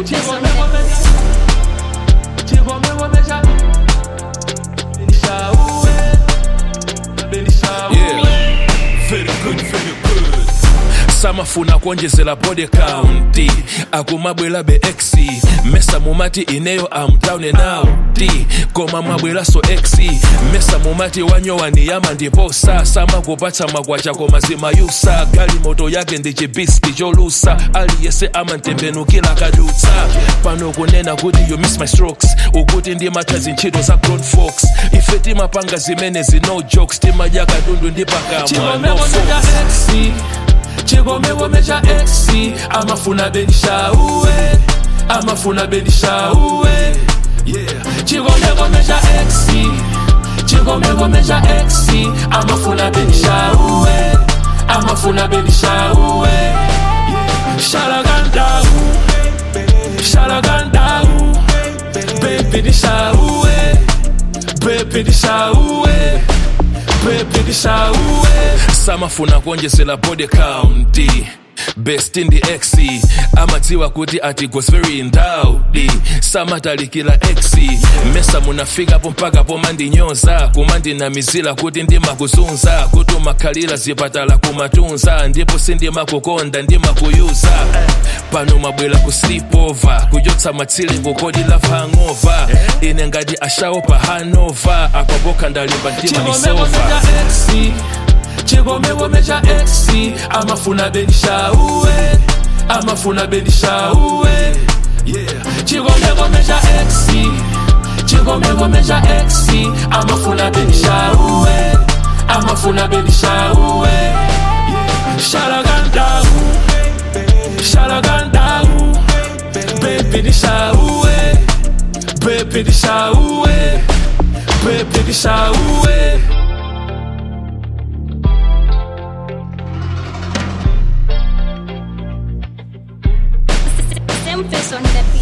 Simples on the Yeah. Very good, very good. samafuna kuonjezera body count akumabwera be x mesa mumati ineyo amtown now d koma mwabweraso x mesa mumati wanyowandiyama ndipo sasa makupatsa magwacha koma zimayusa gali moto yake ndi chibiski cholusa aliyese amantembenukira kadutsa pano kunena kuti you miss my strokes ukuti ndimatha zintchito za grown folks ife timapanga zimene zino jokes timadya katundu ndi pakamwa no folks. chigomegome cha x amafuna benishauwe amafuna benishauwe yeah. chigomegome cha x chigomegome cha x amafuna benishauwe amafuna benishauwe yeah. shalagandau shalagandau bebi nishauwe bebi nishauwe bebi nishauwe samafuna kuonjezera body count best in the x amadziwa kuti ati goes very ndaudi samatalikira x mesa munafikapo mpaka pomandinyoza kumandinamizira kuti ndimakuzunza kuti umakhalira zipatala kumatunza ndipo sindimakukonda ndimakuyuza pano mabwera ku sleepover kuchotsa matsile kukodi love hangover ine ngati ashawo pa hanover apapoka ndalimba mtima nisova chigomegome cha x amafuna benishauwe amafuna benishauwe yeah. chigomegome cha x chigomegome cha x amafuna benishauwe amafuna benishauwe yeah. shalagandau shalagandau bebi nishauwe bebi nishauwe bebi nishauwe Simples on the beat.